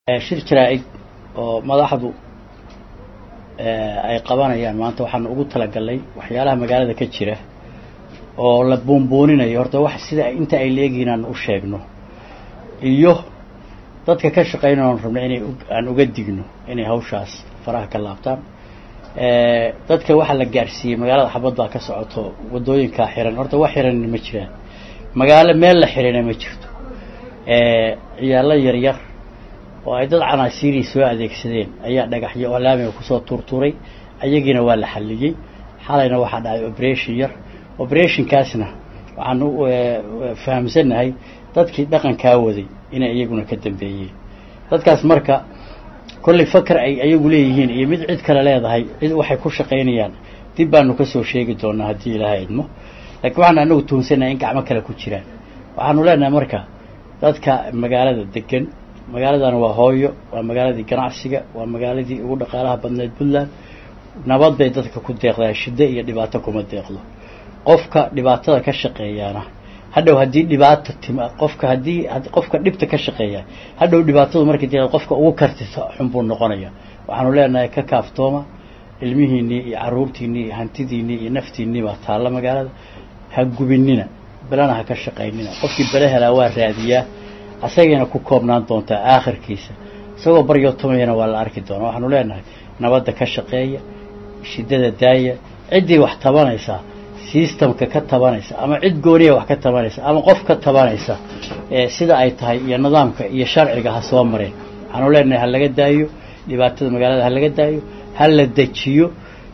shir jaraa-id oo madaxdu ay qabanayaan maanta waxaan ugu talagalnay waxyaalaha magaalada ka jira oo la buunbuuninayo horta wax sida inta ay leegihiin aan u sheegno iyo dadka ka shaqeynaya oon rabna inay aan uga digno inay hawshaas faraha ka laabtaan dadka waxaa la gaadhsiiyey magaalada xabad baa ka socoto waddooyinkaa xiran horta wax xiranna ma jiraan magaalo meel la xirana ma jirto ciyaalo yaryar oo ay dad canaasiirii soo adeegsadeen ayaa dhagaxyo oo laamiga kusoo tuurtuuray ayagiina waa la xalliyey xalayna waxaa dhacay operation yar operationkaasna waxaan u fahamsannahay dadkii dhaqankaa waday inay iyaguna ka dambeeyeen dadkaas marka kollay fakar ay ayagu leeyihiin iyo mid cid kale leedahay cid waxay ku shaqaynayaan dib baanu kasoo sheegi doonaa haddii ilaahay idmo laakiin waxaan anagu tuhunsannahay in gacmo kale ku jiraan waxaanu leenahay marka dadka magaalada degan magaaladana waa hooyo waa magaaladii ganacsiga waa magaaladii ugu dhaqaalaha badneed puntland nabad bay dadka ku deeqdaa shiddo iyo dhibaato kuma deeqdo qofka dhibaatada ka shaqeeyaana hadhow haddii dhibaata tima qofka haddii qofka dhibta ka shaqeeya hadhow dhibaatadu markay tia qofka ugu kartisa xun buu noqonaya waxaanu leenahay ka kaaftooma ilmihiinnii iyo carruurtiinnii iyo hantidiinnii iyo naftiinnii baa taalla magaalada ha gubinina belena ha ka shaqaynina qofkii bele helaa waa raadiyaa asagayna ku koobnaan doontaa aakhirkiisa isagoo baryootomayana waa la arki doonaa waxaanu leenahay nabadda ka shaqeeya shiddada daaya ciddii wax tabanaysaa systemka ka tabanaysa ama cid gooniya wax ka tabanaysa ama qof ka tabanaysa sida ay tahay iyo nidaamka iyo sharciga ha soo mareen waxaanu leenahay ha laga daayo dhibaatada magaalada ha laga daayo ha la dejiyo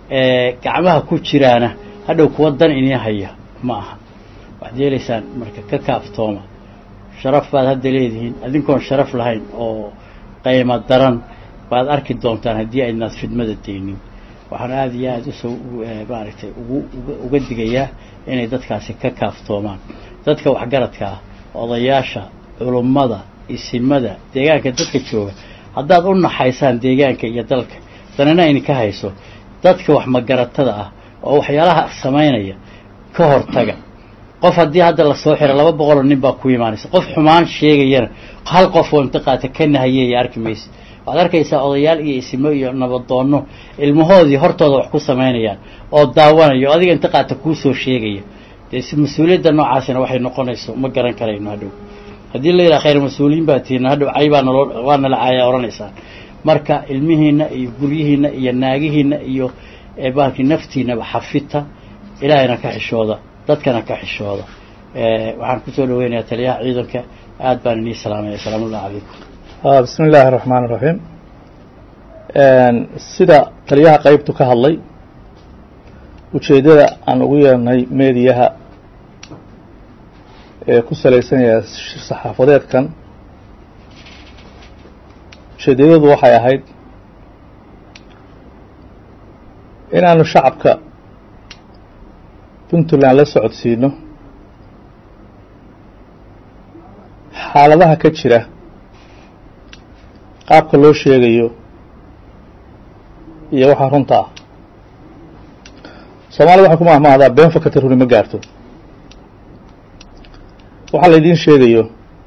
gacmaha ku jiraana hadhow kuwa dan inii haya ma aha waxaad yeelaysaan marka ka kaaftooma sharaf baad hadda leedihiin adinkoon sharaf lahayn oo qaymo daran baad arki doontaan haddii aydnaad fidmada daynin waxaan aada iyo aada usoo maaragtay ugu uga digayaa inay dadkaasi ka kaaftoomaan dadka waxgaradka ah odayaasha culummada isimada deegaanka dadka jooga haddaad u naxaysaan deegaanka iyo dalka danina idinka hayso dadka wax magaratada ah oo waxyaalaha samaynaya ka hortaga qof haddii hadda lasoo xiro laba boqoloo nin baa ku imaanaysa qof xumaan sheegayana hal qof oo intiqaata ka nahayeeya arki maysa waxaad arkaysaa odayaal iyo isimo iyo nabadoonno ilmahoodii hortooda wax ku samaynayaan oo daawanayo adiga intiqaata kuu soo sheegaya dee mas-uuliyadda noocaasina waxay noqonayso ma garan karayno hadhow haddii la yidhaha khayr mas-uuliyiin baa tihiin hadhow cay baa naloo waa nala caaya odhanaysaan marka ilmihiinna iyo guryihiinna iyo naagihiinna iyo baalkii naftiinaba xafita ilaahayna ka xishooda dadkana ka xishooda waxaan kusoo dhaweynayaa taliyaha ciidanka aad baan inii salaamaya asalaamu ullah calaykum bismi illaahi raxmaan iraxiim sida taliyaha qeybtu ka hadlay ujeeddada aan ugu yeernay meediyaha ee ku salaysanaya saxaafadeedkan ujeeddadadu waxay ahayd inaanu shacabka puntland la socodsiino xaaladaha ka jira qaabka loo sheegayo iyo waxaa runta ah soomaalida waxay ku mahmahdaa been fakata runi ma gaarto waxaa laydiin sheegayo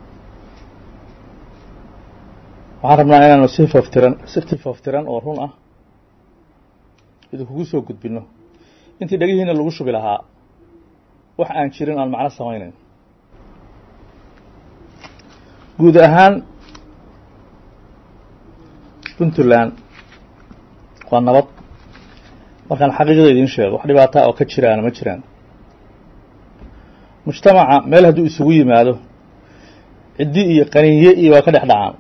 waxaan rabnaa inaanu si faftiran si faftiran oo run ah idinkugu soo gudbino intii dhegihiina lagu shubi lahaa wax aan jirin aan macno samaynayn guud ahaan puntland waa nabad markaan xaqiiqada idiin sheego wax dhibaataa oo ka jiraana ma jiraan mujtamaca meel hadduu isugu yimaado ciddi iyo qaniinye iyo waa ka dhex dhacaan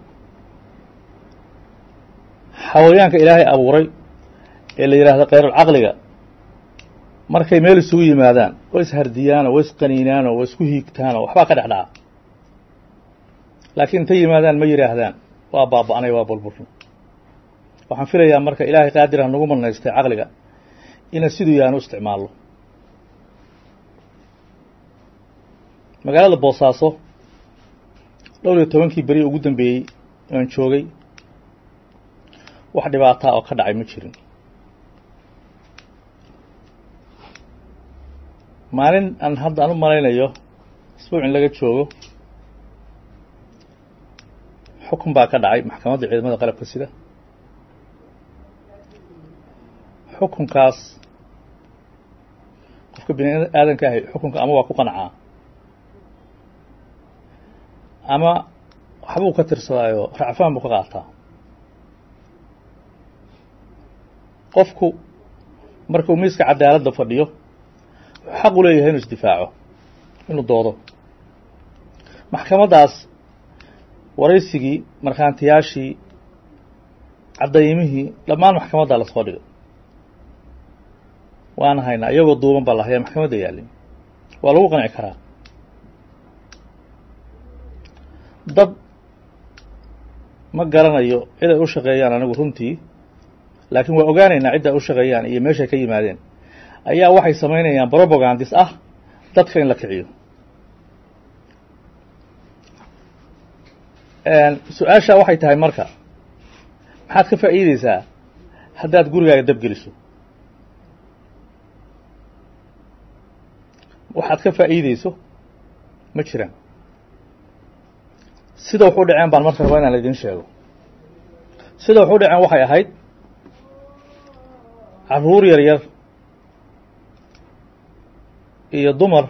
xawayaanka ilaahay abuuray ee la yidhaahdo khayrulcaqliga markay meel isugu yimaadaan way ishardiyaanoo way isqaniinaanoo way isku hiigtaanoo waxbaa ka dhex dhaca laakiin intay yimaadaan ma yidhaahdaan waa baaba-anay waa bulbulna waxaan filayaa marka ilaahay qaadir ha nagu manaystay caqliga inaan siduu yahan u isticmaalno magaalada boosaaso dhowr iyo tobankii beri ugu dambeeyey aan joogay wax dhibaataa oo ka dhacay ma jirin maalin aan hadda aan u malaynayo isbuuc in laga joogo xukun baa ka dhacay maxkamadda ciidamada qalabka sida xukunkaas qofka bini aadanka ahi xukunka ama waa ku qancaa ama waxbuu ka tirsadaayo racfaan buu ka qaataa qofku markuu miiska cadaaladda fadhiyo wuxuu xaq u leeyahay inuu isdifaaco inuu doodo maxkamaddaas waraysigii markhaantiyaashii caddaymihii dhammaan maxkamaddaa lasoo dhigay waana haynaa iyagoo duuban baa la hayaa maxkamadda yaalin waa lagu qanci karaa dad ma garanayo cid ay u shaqeeyaan anigu runtii laakiin waa ogaanaynaa cidda ay u shaqeeyaan iyo meeshay ka yimaadeen ayaa waxay samaynayaan brobagandis ah dadka in la kiciyo su-aashaa waxay tahay marka maxaad ka faa'iideysaa haddaad gurigaaga dabgeliso waxaad ka faa'iideyso ma jiraan sida wax u dhaceen baan marka rabaa inaan idiin sheego sida wax u dhaceen waxay ahayd carruur yar yar iyo dumar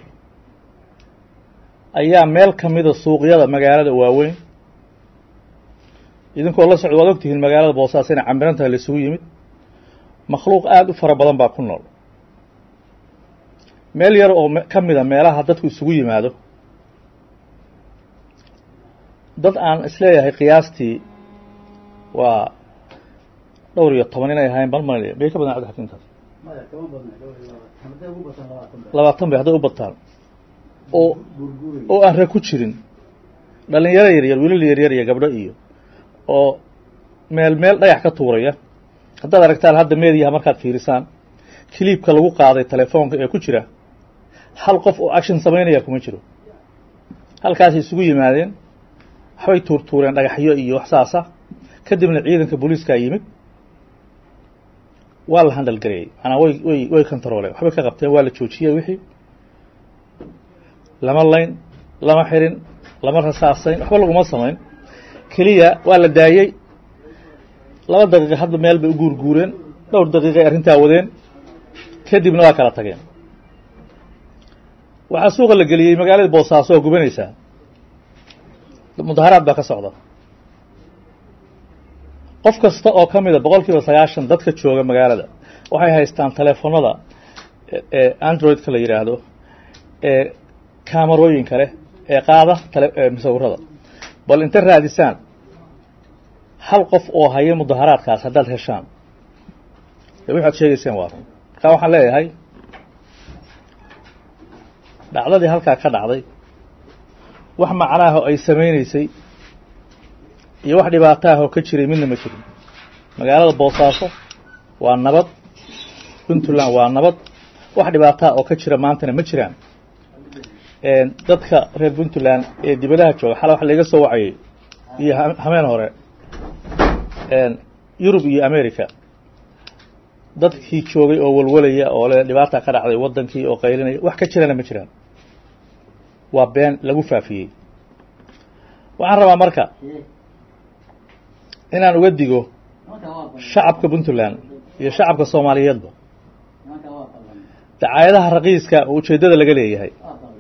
ayaa meel ka mida suuqyada magaalada waaweyn idinkoo la socdo waad ogtihiin magaalada boosaas inay cambiran tahay laisugu yimid makhluuq aada u fara badan baa ku nool meel yar oo ka mida meelaha dadku isugu yimaado dad aan isleeyahay qiyaastii waa dhowr iyo toban inay ahayn bal mal bay ka badan cabdixakiimtaas labaatan bay hadday u bataan oo oo aan ra ku jirin dhalinyaro yaryar wiilal yaryar iyo gabdho iyo oo meel meel dhagax ka tuuraya haddaad aragtaan hadda meediyaha markaad fiirisaan kiliibka lagu qaaday telefoonka ee ku jira hal qof oo action samaynaya kuma jiro halkaasay isugu yimaadeen waxbay tuurtuureen dhagaxyo iyo wax saasa kadibna ciidanka booliiskaa yimid waa la handal gareeyey manaa way way way controoleen waxbay ka qabteen waa la joojiyey wixii lama layn lama xirin lama rasaasayn waxba laguma samayn keliya waa la daayey laba daqiiqa hadda meel bay u guurguureen dhowr daqiiqay arrintaa wadeen kadibna waa kala tageen waxaa suuqa la geliyey magaalada boosaaso oo gubanaysaa mudaharaad baa ka socda qof kasta oo ka mida boqol kiiba sagaashan dadka jooga magaalada waxay haystaan teleefonada ee androidka la yidhaahdo ee kaamarooyinka leh ee qaada musawirada bal inta raadisaan hal qof oo haya mudaharaadkaas haddaad heshaan de waxaad sheegayseen waa run markaa waxaan leeyahay dhacdadii halkaa ka dhacday wax macnaaho ay samaynaysay iyo wax dhibaataahoo ka jiray midna ma jirin magaalada boosaaso waa nabad puntland waa nabad wax dhibaataha oo ka jira maantana ma jiraan dadka reer puntland ee dibadaha jooga xala wax laga soo wacayay iyo hameen hore yurub iyo america dadkii joogay oo walwalaya oo le dhibaata ka dhacday waddankii oo qaylinaya wax ka jirana ma jiraan waa been lagu faafiyey waxaan rabaa marka inaan uga digo shacabka puntland iyo shacabka soomaaliyeedba dacaayadaha raqiiska oo ujeeddada laga leeyahay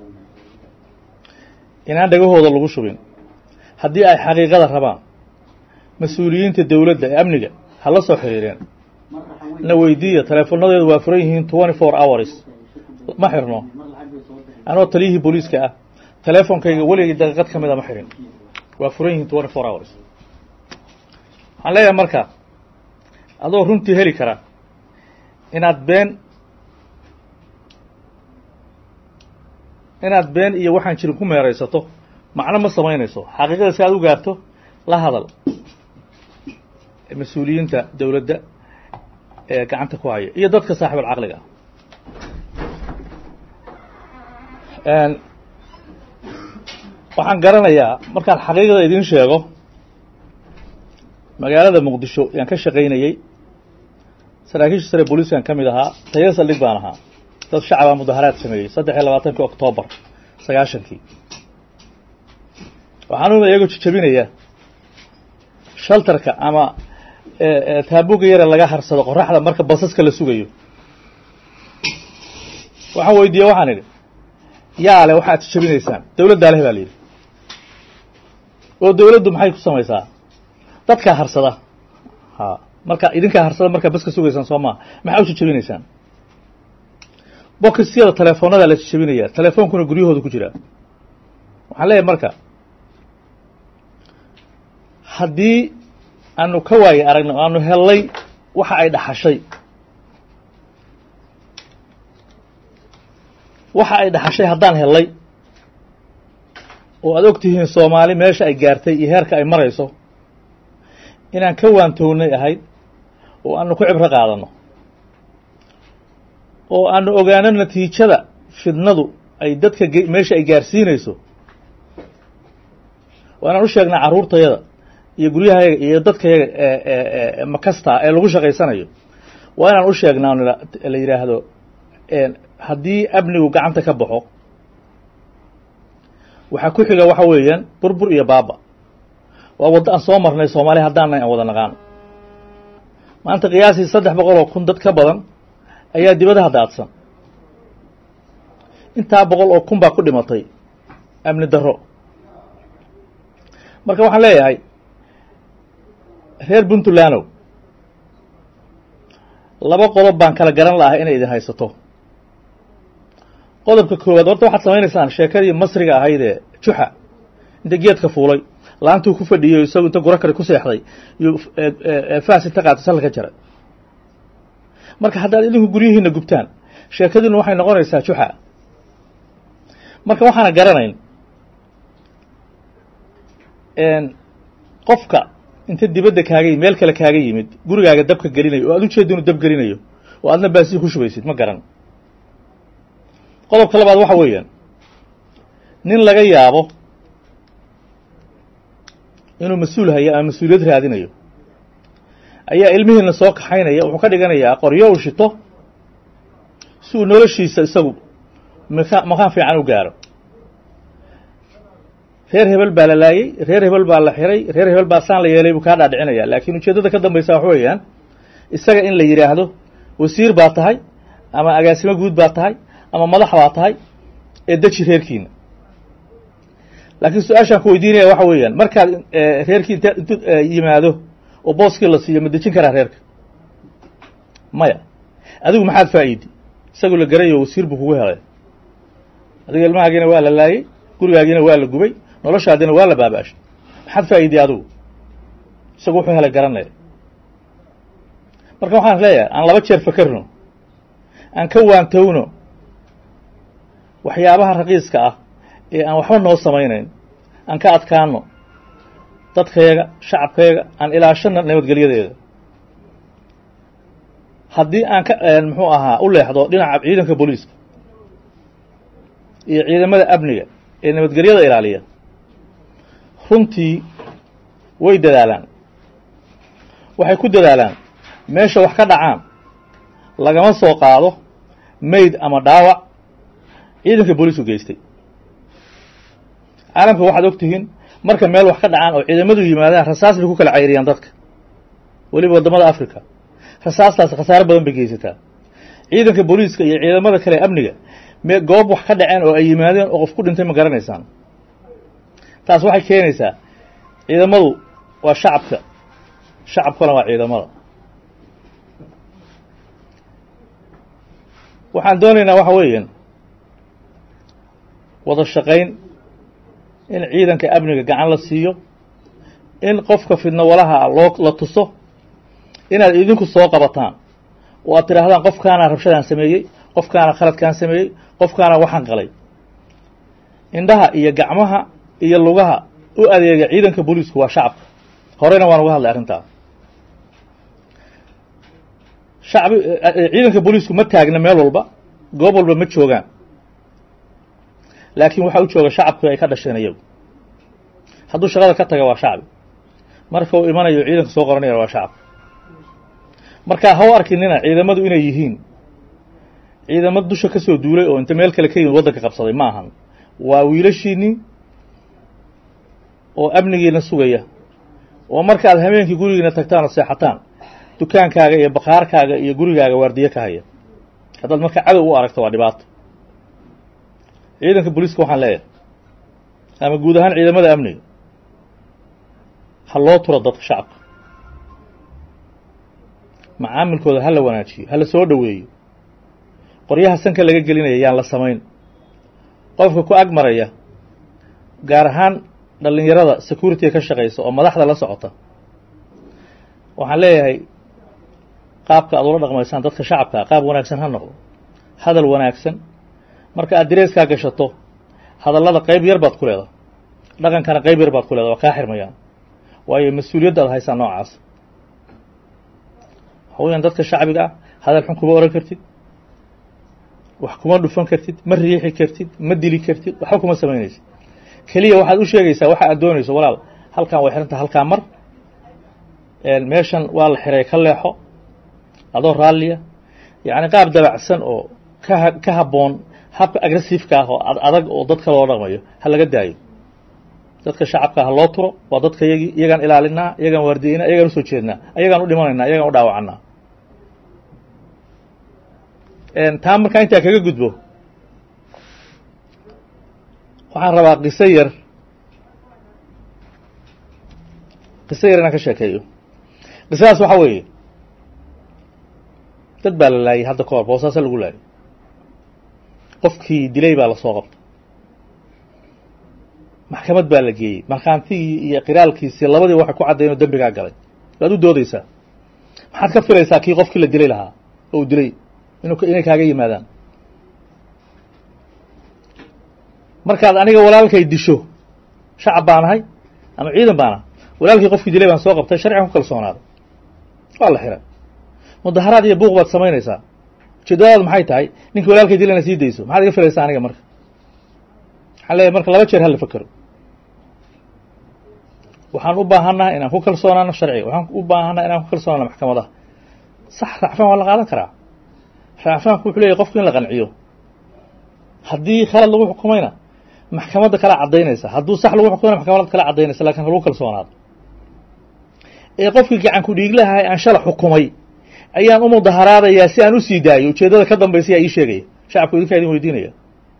inaan dhagahooda lagu shubin haddii ay xaqiiqada rabaan mas-uuliyiinta dowladda ee amniga ha la soo xiriireen na weydiiya teleefonadeedu waa furan yihiin twenty four hours ma xirno anoo taliyihii booliiska ah teleefonkayga weligay daqiiqad ka mida ma xirin waa furan yihiin twenty four hours waxaan leeyahay marka adoo runtii heli kara inaad been inaad been iyo waxaan jirin ku meeraysato macno ma samaynayso xaqiiqada si aad u gaarto la hadal mas-uuliyiinta dowladda ee gacanta ku haya iyo dadka saaxibul caqliga ah waxaan garanayaa markaan xaqiiqda idiin sheego magaalada muqdisho yaan ka shaqaynayey saraakiisha sare booliiskan ka mid ahaa taya saldhig baan ahaa dad shacabaa mudaharaad sameeyey saddex iyo labaatankii octoobar sagaashankii waxaan uma iyagoo jijabinaya shaltarka ama taabuga yare laga harsado qoraxda marka basaska la sugayo waxaan weydiiye waxaan idhi yaa le waxaad jabinaysaan dawladdaa leh baa la yidhi oo dawladdu maxay ku samaysaa dadkaa harsada ha marka idinkaa harsada markaa baska sugaysaan soo maa maxaa u jajabinaysaan bokisyada telefoonada la jajabinaya telefoonkuna guryahooda ku jiraa waxaan leeyahay marka haddii aanu ka waaye aragno o aanu hellay waxa ay dhaxashay waxa ay dhaxashay haddaan hellay oo aad og tihiin soomaali meesha ay gaartay iyo heerka ay marayso inaan ka waantownay ahayd oo aanu ku cibro qaadano oo aanu ogaano natiijada fidnadu ay dadka meesha ay gaarsiinayso waa inaan u sheegnaa carruurtayada iyo guryahayaga iyo dadkayaga makasta ee lagu shaqaysanayo waa inaan u sheegnaa la yidhaahdo haddii amnigu gacanta ka baxo waxaa ku xiga waxa weeyaan burbur iyo baaba waa waddo aan soo marnay soomaaliya haddaanay aan wada naqaano maanta qiyaasii saddex boqol oo kun dad ka badan ayaa dibadaha daadsan intaa boqol oo kun baa ku dhimatay amni darro marka waxaan leeyahay reer puntlandow laba qodob baan kala garan lahay inay idin haysato qodobka koowaad horta waxaad samaynaysaan sheekadii masriga ahayd ee juxa inta geedka fuulay laantuu ku fadhiyo isagu inta guro kale ku seexday iyo faas inta qaato salka ka jaray marka haddaad idinku guryihiina gubtaan sheekadiinu waxay noqonaysaa juxa marka waxaana garanayn qofka inta dibadda kaaga meel kale kaaga yimid gurigaaga dabka gelinayo oo aad ujeedda inuu dab gelinayo oo aadna baasii ku shubaysid ma garan qodobka labaad waxa weeyaan nin laga yaabo inuu mas-uul hayo ama mas-uuliyad raadinayo ayaa ilmihiina soo kaxaynaya wuxuu ka dhiganayaa qoryo u shito si uu noloshiisa isagu maka maqaan fiican u gaaro reer hebel baa la laayey reer hebel baa la xiray reer hebel baa saan la yeelay buu kaa dhaadhicinaya laakiin ujeeddada ka dambaysa waxa weeyaan isaga in la yidhaahdo wasiir baa tahay ama agaasimo guud baa tahay ama madax baa tahay ee deji reerkiina laakiin su-aashaan ku weydiinaya waxa weeyaan markaad reerkii int intu yimaado oo booskii la siiyo ma dejin karaa reerka maya adigu maxaad faa'iidi isagu la garayo wasiir buu kugu helay adiga ilmahaagiina waa la laayey gurigaagiina waa la gubay noloshaadina waa la baabaashay maxaad faa'iidiy adigu isagu wuxuu helay garanaya marka waxaan leeyahay aan laba jeer fakerno aan ka waantowno waxyaabaha raqiiska ah ee aan waxba noo samaynayn aan ka adkaano dadkayaga shacabkayaga aan ilaashana nabadgelyadeeda haddii aan ka muxuu ahaa u leexdo dhinaca ciidanka booliiska iyo ciidamada amniga ee nabadgelyada ilaaliya runtii way dadaalaan waxay ku dadaalaan meesha wax ka dhacaan lagama soo qaado mayd ama dhaawac ciidanka booliisku geystay caalamka waxaad og tihiin marka meel wax ka dhacaan oo ciidamadu yimaadaan rasaas bay ku kala cayriyaan dadka weliba waddamada africa rasaastaas khasaaro badan bay geysataa ciidanka booliiska iyo ciidamada kale amniga me goob wax ka dhaceen oo ay yimaadeen oo qof ku dhintay ma garanaysaan taas waxay keenaysaa ciidamadu waa shacabka shacabkuna waa ciidamada waxaan doonaynaa waxa weeyaan wada shaqayn in ciidanka amniga gacan la siiyo in qofka fidno walaha loo la tuso inaad idinku soo qabataan oo aad tidhaahdaan qofkaana rabshadaan sameeyey qofkaana khaladkaan sameeyey qofkaana waxaan qalay indhaha iyo gacmaha iyo lugaha u adeega ciidanka booliisku waa shacabka horeyna waan uga hadlay arrintaa shacbi ciidanka booliisku ma taagna meel walba goob walba ma joogaan laakiin waxaa u jooga shacabku ay ka dhasheen iyagu hadduu shaqada ka taga waa shacbi marka uu imanayo ciidanka soo qoranayana waa shacab marka ha u arkinina ciidamadu inay yihiin ciidamo dusha ka soo duulay oo inta meel kale ka yimid waddanka qabsaday ma ahan waa wiilashiinnii oo amnigiina sugaya oo markaad habeenkii gurigiina tagtaan oo seexataan dukaankaaga iyo bakaarkaaga iyo gurigaaga waardiye ka haya haddaad marka cadow u aragto waa dhibaato ciidanka booliiska waxaan leeyahay ama guud ahaan ciidamada amniga ha loo turo dadka shacabka macaamilkooda ha la wanaajiyo ha la soo dhoweeyo qoryaha sanka laga gelinaya yaan la samayn qofka ku ag maraya gaar ahaan dhallinyarada security-ga ka shaqaysa oo madaxda la socota waxaan leeyahay qaabka aad ula dhaqmaysaan dadka shacabkaa qaab wanaagsan ha noqdo hadal wanaagsan marka aad dareeskaa gashato hadallada qayb yar baad ku leedahay dhaqankana qayb yar baad ku leedahay waa kaa xirmayaan waayo mas-uuliyadda aad haysaa noocaas waxa weyaan dadka shacbiga ah hadal xun kuma oran kartid wax kuma dhufan kartid ma riixi kartid ma dili kartid waxba kuma samaynaysid keliya waxaad u sheegaysaa waxa aad doonayso walaal halkaan way xiranta halkaa mar meeshan waa la xiray ka leexo adoo raalliya yacni qaab dabacsan oo ka ka habboon habka agressiveka ah oo ad adag oo dadka loo dhaqmayo ha laga daayo dadka shacabka ha loo turo waa dadka yagii iyagaan ilaalinaa iyagaan waardiyeynaa iyagaan usoo jeednaa iyagaan u dhimanaynaa iyagaan u dhaawacannaa taa markaa intaa kaga gudbo waxaan rabaa qiso yar qiso yar inaan ka sheekeeyo qisadaas waxaa weeye dad baa la laayay hadda ka hor boosaasa lagu laayay qofkii dilay baa lasoo qabtay maxkamad baa la geeyey markhaantigii iyo qiraalkiisii labadii waxay ku caddayn oo dembigaa galay waad u doodeysaa maxaad ka filaysaa kii qofkii la dilay lahaa oo uu dilay inu inay kaaga yimaadaan markaad aniga walaalkay disho shacab baan ahay ama ciidan baan ahay walaalkii qofkii dilay baan soo qabtay sharcigan ku kalsoonaaday waa la xiray mudaharaad iyo buuq baad samaynaysaa ujeedadaadu maxay tahay ninkii walaalkay dilayna sii dayso maxaad iga filaysaa aniga marka waxaan leeyahy marka laba jeer hala fakero waxaan u baahannaha inaan ku kalsoonaano sharciga waxaan u baahannaha inaan ku kalsoonaano maxkamadaha sax racfaan waa la qaadan karaa racfaanku wuxuu leeyahy qofku in la qanciyo haddii khalad lagu xukumayna maxkamadda kala caddaynaysa hadduu sax lagu xukumayna maxkamadda kala caddaynaysa lakin ha lagu kalsoonaado ee qofkii gacan ku dhiiglahay aan shala xukumay ayaan u mudaharaadayaa si aan usii daayo ujeeddada ka dambaysa yaa ii sheegaya shacabku idinkaa idin weydiinaya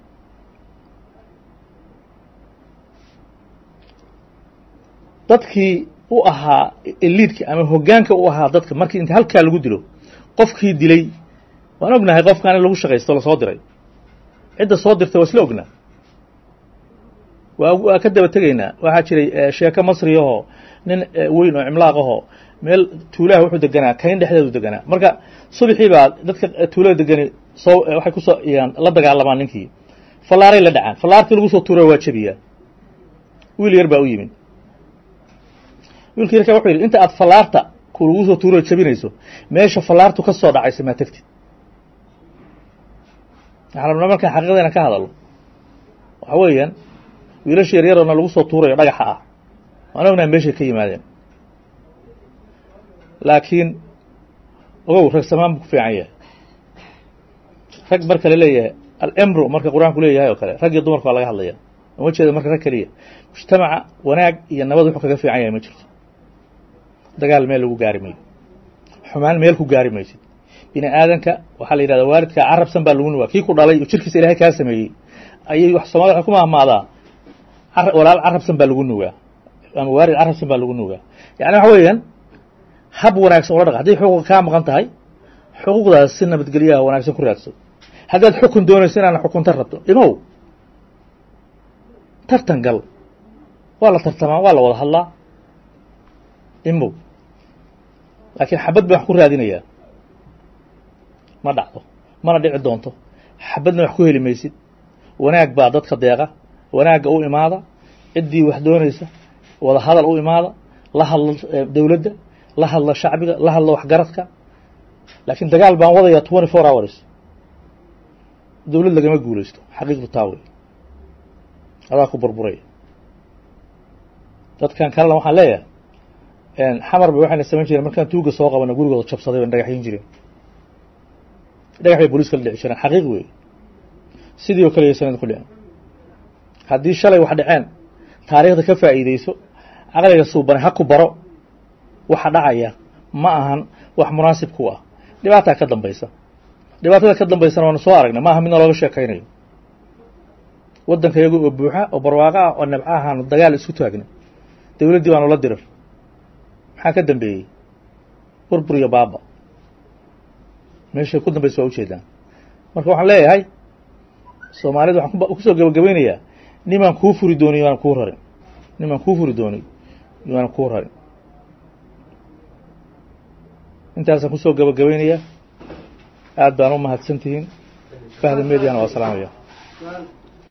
dadkii u ahaa eliidka ama hoggaanka u ahaa dadka markii inta halkaa lagu dilo qofkii dilay waan ognahay qofkaan in lagu shaqaysto lasoo diray cidda soo dirtay waa isla ognaa waa waa ka daba tegaynaa waxaa jiray sheeko masriyahoo nin weyn oo cimlaaq ahoo meel tuulaha wuxuu deganaa kayn dhexdeedu deganaa marka subaxii baa dadka tuulada degani soo waxay kusoo iyaan la dagaalamaan ninkii fallaaray la dhacaan fallaartii lagu soo tuura waa jebiyaa wiil yar baa u yimid wiilka yarka wuxuu yidhi inta aad fallaarta ku lagu soo tuuro jebinayso meesha fallaartu ka soo dhacaysa maa tegtid waxaan rabnaa markaan xaqiiqadayna ka hadalno waxa weeyaan wiilasha yaryaroona lagu soo tuurayo dhagaxa ah waan ognahay meeshay ka yimaadeen laakiin ogow rag samaan buu ku fiican yahay rag marka la leeyahay alemru marka qur-aanku leeyahay oo kale rag iyo dumarka waa laga hadlaya uma jeeda marka rag keliya mujtamaca wanaag iyo nabad wuxuu kaga fiican yahay ma jirto dagaal meel lagu gaari mayo xumaan meel ku gaari maysid bini aadanka waxaa la yidhahda waalidkaa carabsan baa lagu nugaa kii ku dhalay oo jirkiisa ilahay kaa sameeyey ayay wax soomaalida waxay ku mahmaadaa walaal carabsan baa lagu nugaa ama waalid carabsan baa lagu nugaa yani waxa weeyaan hab wanaagsan ula dhaq hadday xuquuqa kaa maqan tahay xuquuqdaas si nabadgelyaha wanaagsan ku raadso haddaad xukun doonayso inaana xukunta rabto imow tartan gal waa la tartamaa waa la wada hadlaa imow laakiin xabad baan wax ku raadinayaa ma dhacdo mana dhici doonto xabadna wax ku heli maysid wanaag baa dadka deeqa wanaagga u imaada ciddii wax doonaysa wada hadal u imaada la hadla dowladda la hadla shacbiga la hadla waxgaradka laakiin dagaal baan wadayaa twenty four hours dowlad lagama guulaysto xaqiiqdu taa wey adaa ku burburaya dadkan kalena waxaan leeyahay xamar bay waxayna samayn jireen markaan tuuga soo qabana gurigooda jabsaday ban dhagaxyin jireen dhagax bay booliiska la dhici jireen xaqiiq wey sidii oo kale iyo sanad ku dhicin haddii shalay wax dhaceen taariikhda ka faa'iideyso caqliga suubane ha ku baro waxa dhacaya ma ahan wax munaasib ku ah dhibaataa ka dambaysa dhibaatada ka dambaysana waanu soo aragnay ma aha midna looga sheekaynayo waddanka iyaga oo buuxa oo barwaaqo ah oo nabco ahaanu dagaal isku taagnay dowladdii baanu la dirir maxaa ka dambeeyey burbur iyo baaba meeshay ku dambaysa waa ujeedaan marka waxaan leeyahay soomaalida waxaan kusoo gabagabaynayaa nimaan kuu furi dooniy yaanan kuu rarin nimaan kuu furi dooniy yaanan kuu rarin intaasaan kusoo gabagabaynayaa aad baan u mahadsan tihiin bahda mediana waa salaamaya